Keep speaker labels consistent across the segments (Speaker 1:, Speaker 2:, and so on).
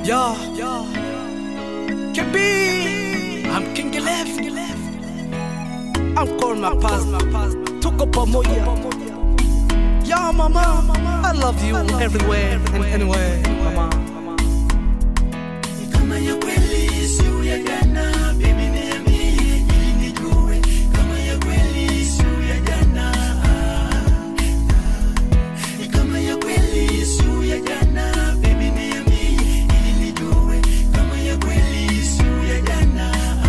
Speaker 1: Yo, yo, KB, I'm King Left. I'm calling my past, tuko pamoja. Yo, mama, I love you everywhere and anywhere, mama.
Speaker 2: Kama ya kweli sio ya jana, baby niambie ili nijue. Kama ya kweli sio ya jana, kama ya kweli sio ya jana, baby niambie ili nijue. Kama ya kweli sio ya jana,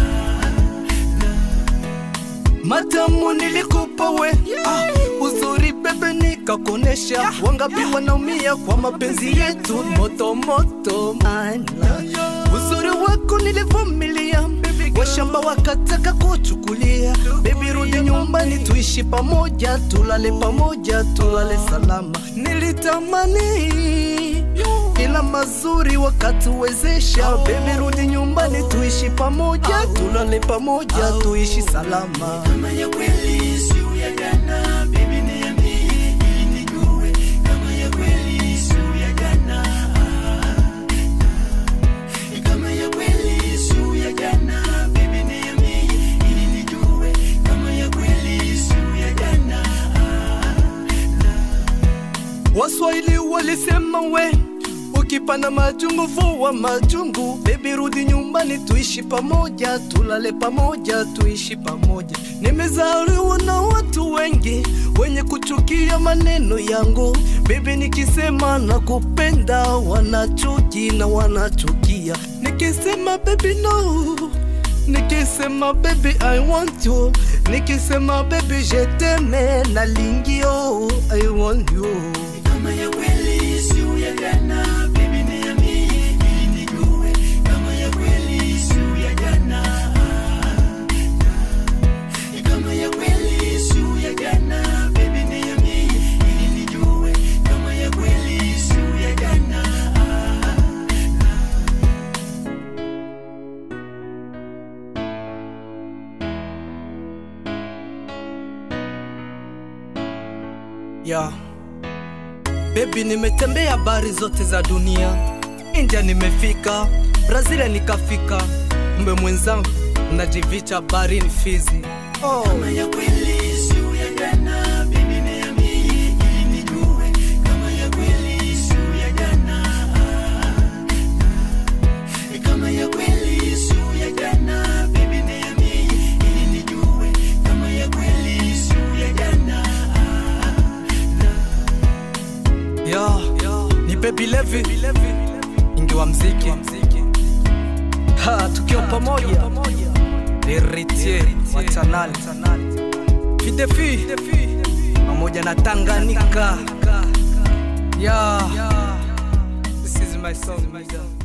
Speaker 1: Matamu nilikupa we ah, uzuri bebe nikakonesha wangapi wanaumia kwa mapenzi yetu moto moto mana uzuri wako nilivumilia washamba wakataka kuchukulia bebi rudi nyumbani tuishi pamoja tulale pamoja tulale salama nilitamani ila mazuri wakatuwezesha bebi rudi nyumbani tuishi pamoja tulale pamoja tuishi salama
Speaker 2: kama ya kweli sio ya jana, baby niambie ili nijue. Kama ya kweli sio ya jana, kama ya kweli sio ya jana, baby niambie ili nijue. Kama ya kweli sio ya jana,
Speaker 1: Waswahili walisema we ukipanda majungu vua majungu, bebi rudi nyumbani tuishi pamoja, tulale pamoja, tuishi pamoja. Nimezaliwa na watu wengi wenye kuchukia maneno yangu, bebi nikisema nakupenda wanachuki na wanachukia, nikisema baby no Nikisema baby I want you Nikisema baby je t'aime nalingio I want you
Speaker 2: kama ya kweli sio ya jana, baby niambie ili nijue. Kama ya kweli sio ya jana, kama ya kweli sio ya jana, baby niambie ili nijue. Kama ya kweli sio ya jana.
Speaker 1: ya Baby nimetembea bari zote za dunia India nimefika Brazil nikafika Mbe mwenzangu najivicha barini Fizi oh.
Speaker 2: Kama ya kweli sio ya jana, baby niambie ili nijue. Kama ya kweli sio ya jana, kama ya kweli sio ya jana, baby niambie ili nijue. Kama ya kweli sio ya jana,
Speaker 1: ya ni Baby Levi ingi wa mziki ha, tukiwa pamoja Heritier wa Tanali Fidefi pamoja na Tanganyika yeah. This is my song nigga.